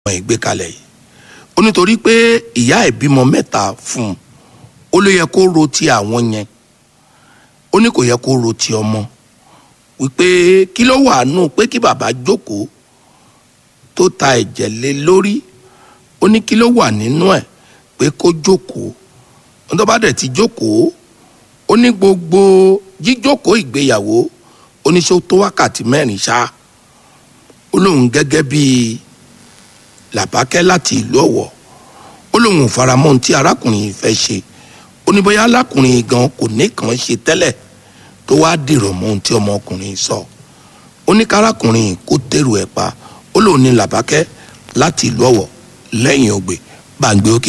ọmọ ìgbé kalẹ̀ yìí ó nítorí pé ìyá ẹ̀ bímọ mẹ́ta fún un ó ló yẹ kó ro ti àwọn yẹn ó ní kò yẹ kó ro ti ọmọ wípé kí ló wà nù pé kí bàbá jókòó tó ta ẹ̀jẹ̀ lé lórí ó ní kí ló wà nínú ẹ̀ pé kó jókòó ó tó bá dẹ̀ ti jókòó ó ní gbogbo jíjókòó ìgbéyàwó ó ní ṣó tó wákàtí mẹ́rin ṣá ó lóun gẹ́gẹ́ bíi làbákẹ́ láti ìlú ọ̀wọ̀ ó lóun ò faramọ́ ohun tí arákùnrin yìí fẹ́ ṣe ó ní bóyá alákùnrin yìí gan kò ní kàn ṣe tẹ́lẹ̀ tó wá dìrọ̀ mọ́ ohun tí ọmọkùnrin sọ ó ní kárákùnrin yìí kó tẹ̀rù ẹ̀ pa ó lóun ní làbákẹ́ láti ìlú ọ̀wọ̀ lẹ́yìn ògbè gbàǹgbé òkè